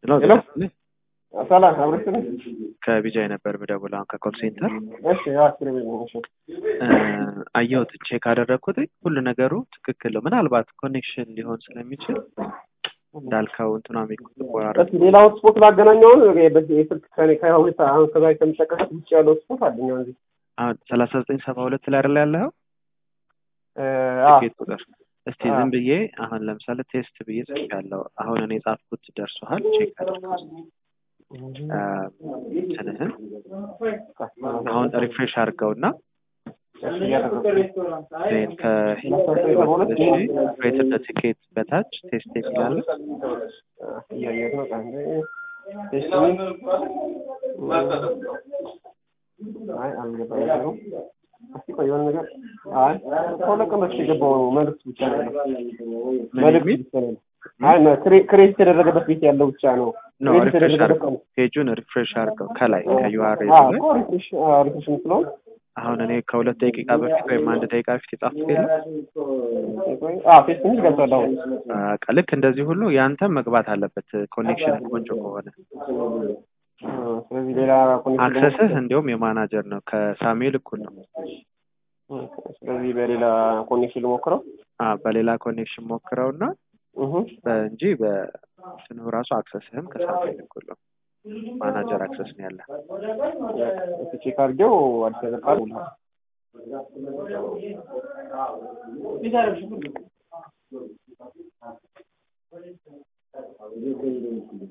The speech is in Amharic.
ሄሎ ሄሎ። ጤና ሰላም አብረሽ ነህ? ከቢጃይ ነበር የምደውለው አሁን ከኮል ሴንተር እሺ ያው አስር ቤት ነው። እሺ እ፣ አየሁት ቼክ አደረግኩት ሁሉ ነገሩ ትክክል ነው ምናልባት ኮኔክሽን ሊሆን ስለሚችል እንዳልከው እንትኗ የሚቆራረጥ እስኪ ሌላ ሆትስፖት ላገናኘውን የስልክ ከኔ ከሁለት አሁን ከዛ ከምጠቀምበት ውጭ ያለው ሆትስፖት አለኝ አሁን እዚህ አሁን ሰላሳ ዘጠኝ ሰባ ሁለት ላይ አይደለ ያለኸው እ፣ አዎ ትኬት ቁጥር እስቲ አዎ። ዝም ብዬ አሁን ለምሳሌ ቴስት ብዬ ጽፌያለሁ አሁን እኔ ጻፍኩት ደርሶሃል ቼክ አድርገው እ፣ እንትንህን አሁን ሪፍሬሽ አድርገውና እሺ እያደረኩ ነው። ዜን ከሁለት ሺ ሬትድ ቲኬት በታች ቴስት የሚላለ እያየሁት ነው። አንዴ እሺ አይ አልገባኝ ነገሩ። እስኪ ቆይ የሆነ ነገር አይ ከሁለት ቀን በፊት የገባው መልዕክት ብቻ ነው ያለው። ምን መልዕክት የሚል ብቻ ነው ያለው። አይ ነው ክሬ- ክሬዲት የተደረገበት ቤት ያለው ብቻ ነው። ነው ክሬዲት ሪፍሬሽ የተደረገበት አድርገው ፔጁን ሪፍሬሽ አድርገው ከላይ ከዩአርኤል አዎ ላይ እኮ ሪፍሬሽ አዎ ሪፍሬሽ የምትለውን አሁን እኔ ከሁለት ደቂቃ በፊት ወይም አንድ ደቂቃ በፊት የጻፍኩት የለም አዎ ፌስ የሚል ገብቷል አሁን በቃ ልክ እንደዚህ ሁሉ ያንተም መግባት አለበት ኮኔክሽን ቆንጆ ከሆነ እ፣ ስለዚህ ሌላ ኮኔክሽን አክሰስህ እንዲሁም የማናጀር ነው ከሳሙኤል እኩል ነው እ፣ ስለዚህ በሌላ ኮኔክሽን ልሞክረው አ በሌላ ኮኔክሽን ሞክረውና እህ እንጂ በስንሁ ራሱ አክሰስህም ከሳሙኤል እኩል ነው ማናጀር አክሰስ ነው ያለ እስኪ ቼክ አድርጌው አዲስ ነገር ካለ